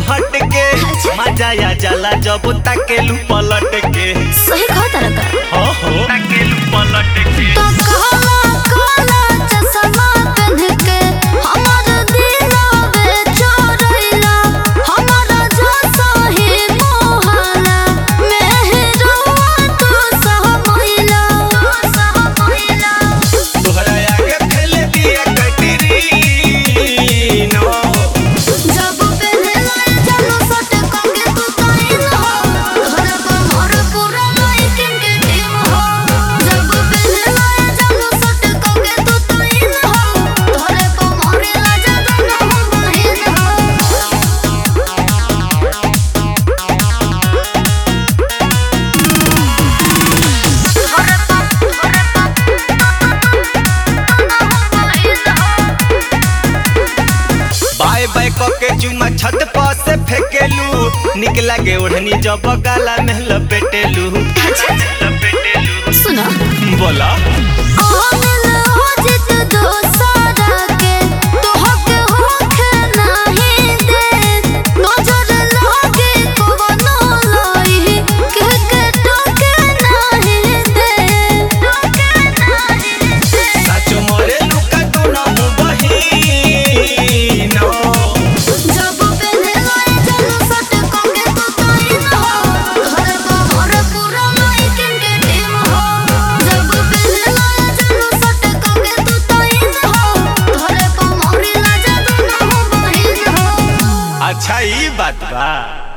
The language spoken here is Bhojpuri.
हट के मजा आ जाला जब ताकेलू पलट के सही कहा तारा का हो हो ताकेलू पलट के तो काला काला चश्मा पहन के हमार दिलवे चोरैला हमारा जैसा ही मोहला मेहरवा तू सहमैला सहमैला तोहरा आगे फैले दिया कटरी नो जब पहले लाए चलो सट कंगे तू ताइन हो घर पर मोर पूरा लाइटिंग के टीम हो जब पहले लाए चलो सट कंगे तू ताइन हो घर पर मोर राजा दोनों बहिन हो बाय बाय के चुमा छत पर से फेकेलू निक लागे ओढ़नी जब गाला में लपेटेलू लपेटेलू सुना बोला आमिल हो जित दोसारा के तोहके होखे नाही दे नजर लागे कवनो लाई के के टोके नाही दे टोके नाही दे सच मोरे लुका तो ना हूँ बहिनो जब पहले लाए चलो सट कंगे तू ताइन हो घर पर मोर पूरा लाइटिंग के टीम हो जब पहले लाए चलो सट कंगे तू ताइन हो घर पर मोर राजा दोनों बहिन हो अच्छा ई बात बा